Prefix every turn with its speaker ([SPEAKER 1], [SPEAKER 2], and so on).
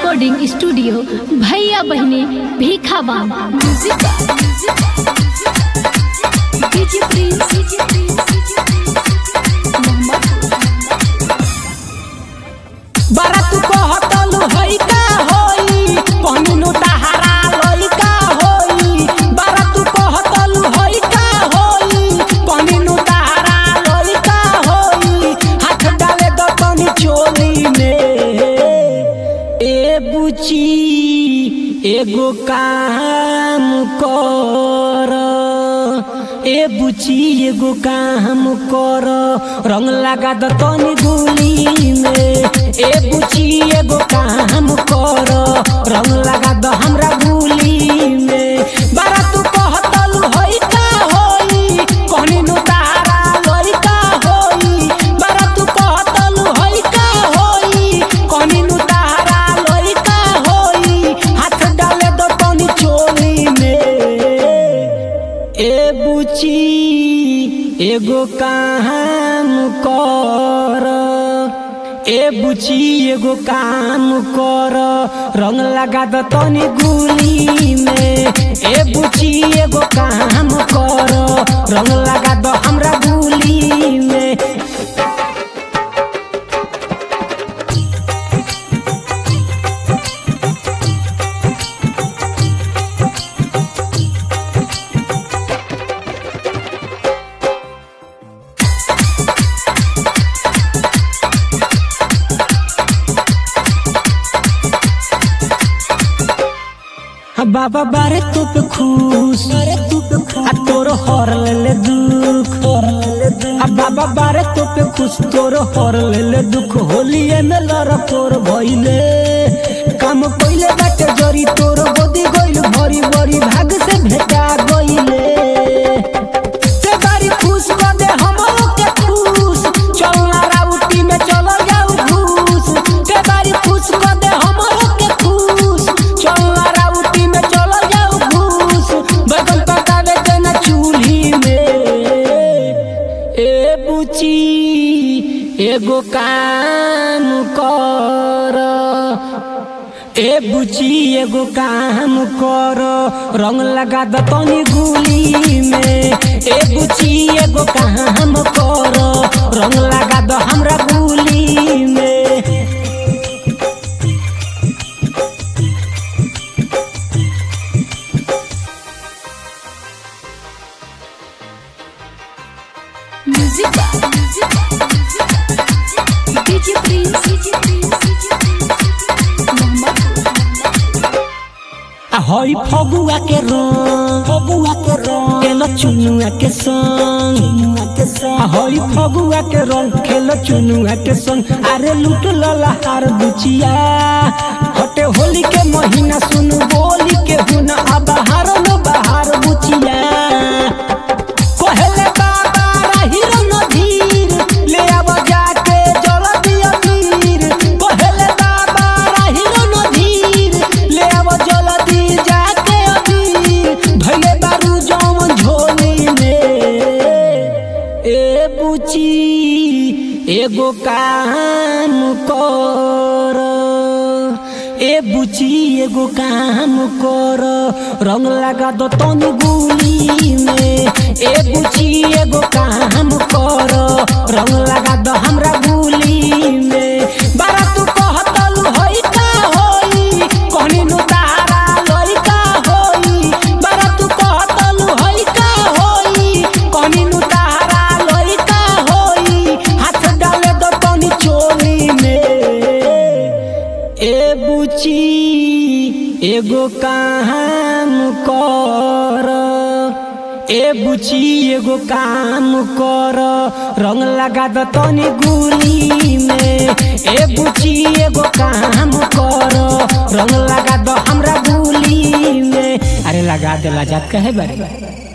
[SPEAKER 1] recording studio भैया बहने भीखा बाम म्यूजिक डीजे प्रिंस
[SPEAKER 2] बारात कहतलु हई का होई पहनु तहारा लई का होई बारात कहतलु हई का होई पहनु तहारा लई का होई हाथ डाले दो तनी चोली में ए बुची एगो काम कर ए बुची एगो काम कर रंग लगा द तनी गुली में ए बुची एगो काम कर रंग लगा द हमरा गुली में बारा तू कहतलु होई का होई कहनी नु तारा लई का होई बारा तू कहतलु होई का होई कहनी नु तारा लई का होई हाथ डाले दो तनी चोली में ए बुची एगो काम कर ए बुची एगो काम कर रंग लगा द तनी गुली में ए बुची एगो काम कर रंग लगा द हमरा गुली में आ बाबा बारे तू पे खुश अरे तू पे खुश आ तोर हर ले ले दुख हर ले ले दुख आ बाबा बारे तू पे खुश तोर हर ले ले दुख होलिए में लड़ तोर भइले काम कइले बाटे जरी तोर गोदी गइल भरी भरी भाग से भेटा गइले ते बारी खुश कर दे हमरो के खुश चलना राउटी में चलो जाऊ घूस ते बारी खुश कर दे हमरो के खुश चलना राउटी में चलो जाऊ घूस बैगन पकावे के ना चूल्ही में ए बुची एगो काम कर ए बुची एगो काम कर रंग लगा द तनी गुली में ए बुची एगो काम कर रंग लगा द हमरा गुली में
[SPEAKER 1] म्यूजिक डीजे प्रिंस
[SPEAKER 2] आ हई फगुआ के रंग फगुआ के रंग खेल चुनुआ के संग चुनुआ के संग आ हई फगुआ के रंग खेल चुनुआ के संग अरे लूट लला हार बुचिया हटे होली के महीना सुन बोली के हुन अब हार न बहार बुचिया कहले बाबा राहिर नदीर ले आब जाके जल दिया मीर कहले बाबा राहिर नदीर ले आब जल दी जाके अबीर धइले बारू जौन झोली में ए बुची एगो काम कर ए बुची एगो काम कर रंग लगा दो तनी गुली में ए बुची एगो काम कर रंग लगा दो हमरा गुली में बारा तू कहतलु होई का होई कहनी नु तारा लई का होई बारा तू कहतलु होई का होई कहनी नु तारा लई का होई हाथ डाले दो तनी चोली में ए बुची एगो काम कर ए बुची एगो काम कर रंग लगा द तनी गुली में ए बुची एगो काम कर रंग लगा द हमरा गुली में अरे लगा दे लजात कहे बारे